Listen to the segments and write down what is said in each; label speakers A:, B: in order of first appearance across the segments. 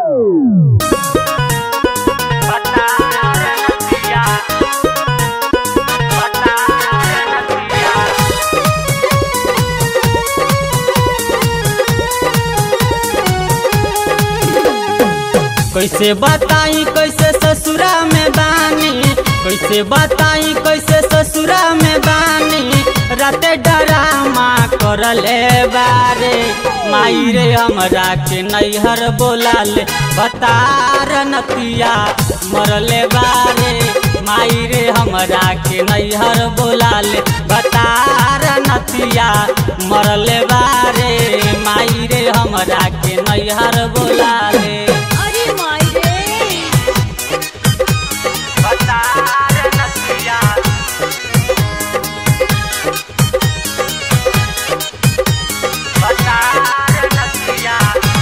A: कैसे बताई कैसे ससुरा में बानी कैसे बताई कैसे ससुरा में बानी राते डरामा करले बारे माई रे हमरा के नैहर बोलाले बतार नतिया मरले बारे माई रे हमरा के नैहर बोलाले बतार नतिया मरले बारे माई रे हमरा के नैहर बोलाले
B: अरे माई रे
A: बतार नतिया बतार नतिया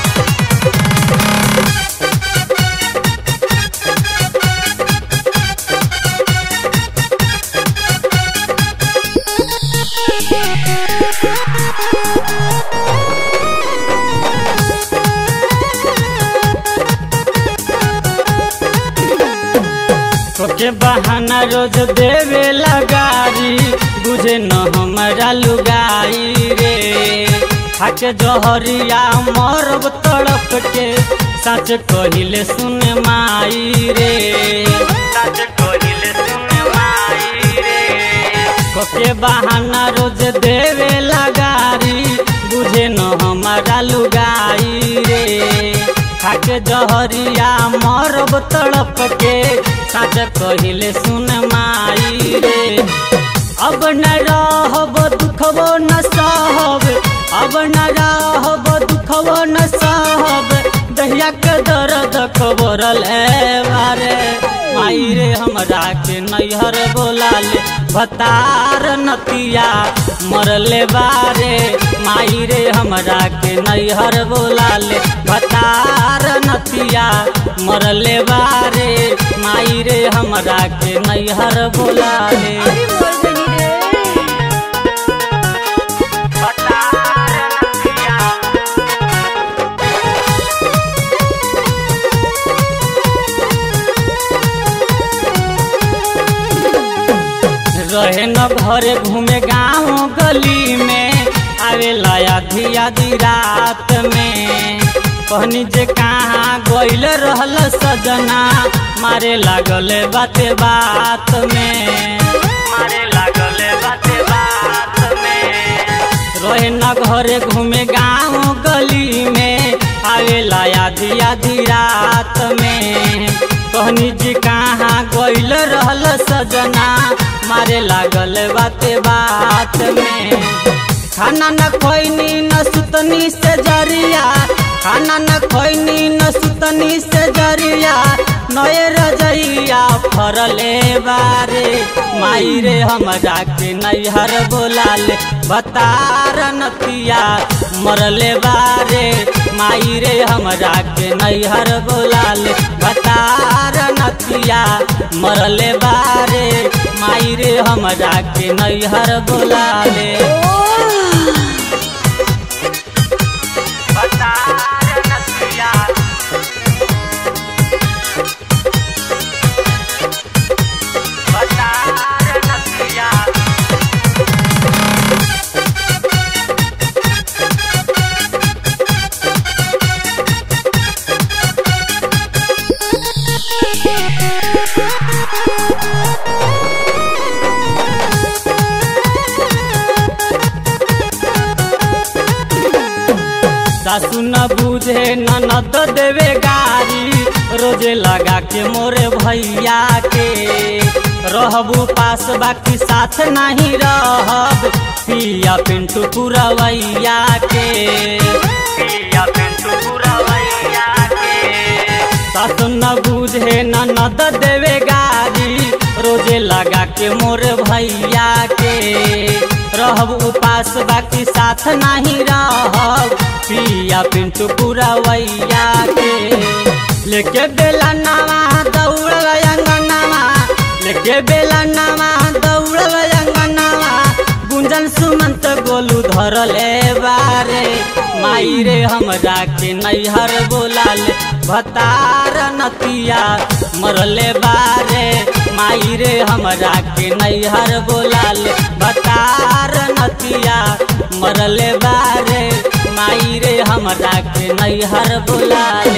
A: तोके बहाना रोज देवे लगारी बुझे न हमारा लुगाई रे खाके जहरिया मरब तड़प के सच कहिले सुन माई रे सच कहिले सुन माई रे कोके बहाना रोज देवे लगारी बुझे न हमारा लुगाई रे खाके जहरिया मरब तड़प के सच कहिले सुन माई रे अब न रहब दुखबो न सहब अब न रहब दुखबो न सहब दहिया के दर्द खबरल बारे माई रे हमरा के नैहर बोलाले भतार नतिया मरले बारे माई रे हमरा के नैहर बोलाले भतार नतिया मरले बारे माई रे हमरा के नैहर बोलाले
B: अरे मोर बनी रे
A: भतार नतिया रहे न घरे घूमे गाँव गली में आवेला आधी आधी रात में कहनी जे कहाँ गइल रहल सजना मारे लागल बाते बात में मारे लागल बाते बात में रहे न घरे घूमे गाँव गली में आवेला आधी आधी रात में कहनी जी कहाँ गइल रहल सजना मारे लागल बाते बात में खाना न खोइनी न सुतनी से जरिया खाना न खोइनी न सुतनी से जरिया नए रजैया फरले बारे माई रे हमरा के नैहर बोलाले बतार नतिया मरले बारे माई रे हमरा के नैहर बोलाले बतार नतिया मरले बारे माई रे हमरा के नैहर बोलाले बतार नतिया बतार नतिया सासु न बुझे ननद देवे गारी रोजे लगा के मोरे भैया के रहबू पास बाकी साथ नहीं रहब पिया पिंटू पुरवैया के पिया पिंटू पुरवैया के सासु न बुझे ननद देवे गारी रोजे लगा के मोर भैया के रहब उपास बाकी साथ नहीं रहब पिया पिंटू पुरवैया के लेके बेला नावा दौड़ल अंगनावा लेके बेला नावा दौड़ल अंगनावा गुंजन सुमंत गोलू धरले बारे माई माई रे हमरा के नैहर बोलाल भतार नतिया मरले बारे माई रे हमरा के नैहर बोलाल भतार नतिया मरले बारे माई रे हमरा के नैहर बोलाल